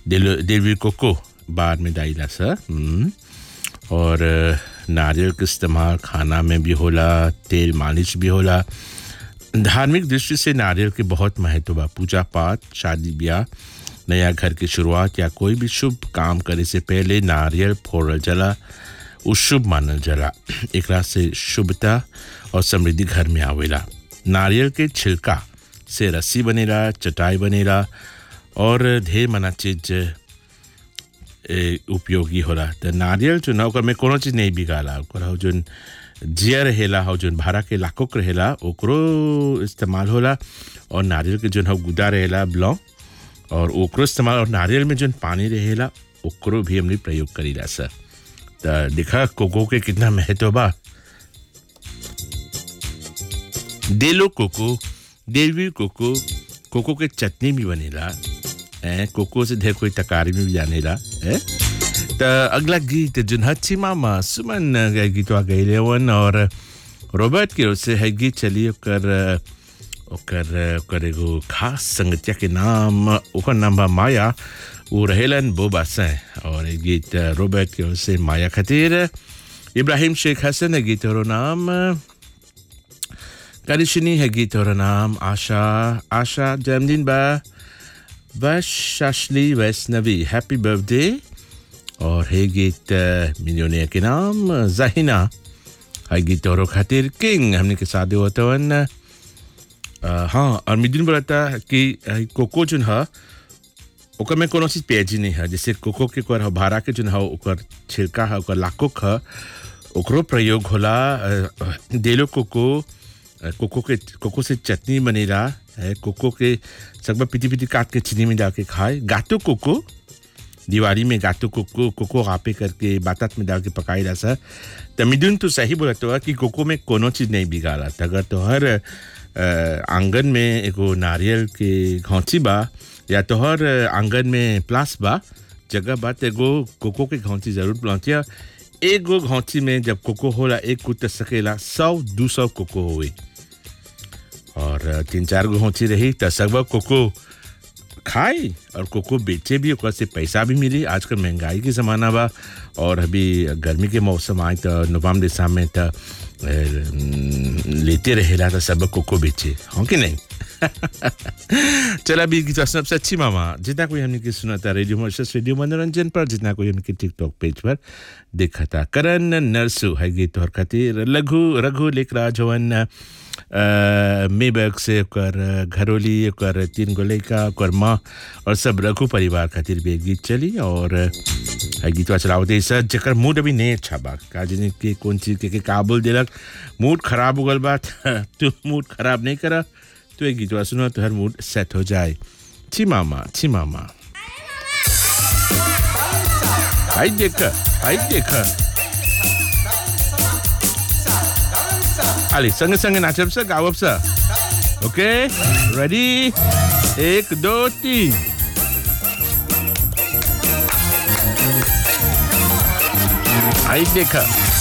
दिल दिलवी कोको बाद में डाइला सा हम्म। और अ, नारियल के इस्तेमाल खाना में भी होला तेल मालिश भी होला धार्मिक दृष्टि से नारियल के बहुत महत्व बा पूजा पाठ शादी ब्याह नया घर की शुरुआत या कोई भी शुभ काम करे से पहले नारियल फोड़ल जला उ शुभ मानल जला एकरा से शुभता और समृद्धि घर में आवेला नारियल के छिलका से रस्सी बनेला चटाई बनेला और ढेर मना चीज ए, उपयोगी होला त नारियल जो ना ओकर में कोनो चीज नहीं बिगाला ओकर हौ जोन जिया रहेला हौ जोन भाड़ा के लाकोक रहेला ओकरो इस्तेमाल होला और नारियल के जोन हौ गुदा रहेला ब्लॉ और ओकरो इस्तेमाल और नारियल में जोन पानी रहेला ओकरो भी हमने प्रयोग करीला सर त देखा कोको के कितना महत्व बा डेलो कोको डेलवी कोको कोको के चटनी भी बनेला ऐं कोको से ढेर कोई तकारी में भी जानेला ऐं त अगला गीत जोन हच्छी मामा सुमन के गीतवा गईले वन और रॉबर्ट के ओर से है गीत चली ओकर ओकर ओकर एगो खास संगतिया के नाम ओकर नाम बा माया वो रहेलन बोबा से और ये गीत रॉबर्ट के ओर से माया खातिर इब्राहिम शेख हसन है गीत और नाम करिशनी है गीत और नाम आशा आशा जन्मदिन बा वैशाशली वैष्णवी हैप्पी बर्थडे और है गीत मिलियोनिया के नाम जहीना है गीत और खातिर किंग हमने के साथ होता वन हाँ और मिदिन बोलता कि अ, कोको जोन है ओकर में कोनो चीज पेजी नहीं है जैसे कोको के ओकर भाड़ा के जोन है ओकर छिलका है ओकर लाकोक है ओकरो प्रयोग होला अ, अ, देलो कोको अ, कोको के कोको से चटनी बनेला है कोको के सब पिटी पिटी काट के चीनी में डाल के खाए गातो कोको दिवाली में गातो कोको कोको रापे करके बातात में डाल के पकाई ला सर तो मिदुन तो सही बोला तो कि कोको में कोनो चीज नहीं बिगाड़ा त अगर तो हर अ, आंगन में एगो नारियल के घौंची बा या तो हर आंगन में प्लास बा जगह बा त एगो कोको के घौंची जरूर पहुंचिया एगो घौंची में जब कोको होला एक कुट सकेला सौ दू सौ कोको होई और तीन चार गो घौंची रही त सब कोको खाए और कोको बेचे भी ओकर से पैसा भी मिली आजकल महंगाई के ज़माना बा और अभी गर्मी के मौसम आए तो नवम्बर दिसंबर में तो लेते रहेला तो सब कोको बेचे हो कि नहीं चला अभी गीत सबसे अच्छी मामा जितना कोई हमने की सुना था रेडियो मर्शस रेडियो मनोरंजन पर जितना कोई हमने टिकटॉक पेज पर देखा था करण नरसु है गीत और खातिर लघु रघु लेख राजवन मेबक से ओकर घरोली ओकर तीन गो लड़का ओकर माँ और सब रघु परिवार खातिर भी एक गीत चली और है गीतवा चलावते सर जकर मूड अभी नहीं अच्छा बा का जाने के कौन चीज के, के का बोल देलक मूड खराब हो गल बा त तू मूड खराब नहीं करा तो एक गीतवा सुनो तो हर मूड सेट हो जाए छी मामा छी मामा आई देख आई देख आले संगे संगे नाचब सा गावब सा ओके रेडी एक दो तीन आई देखा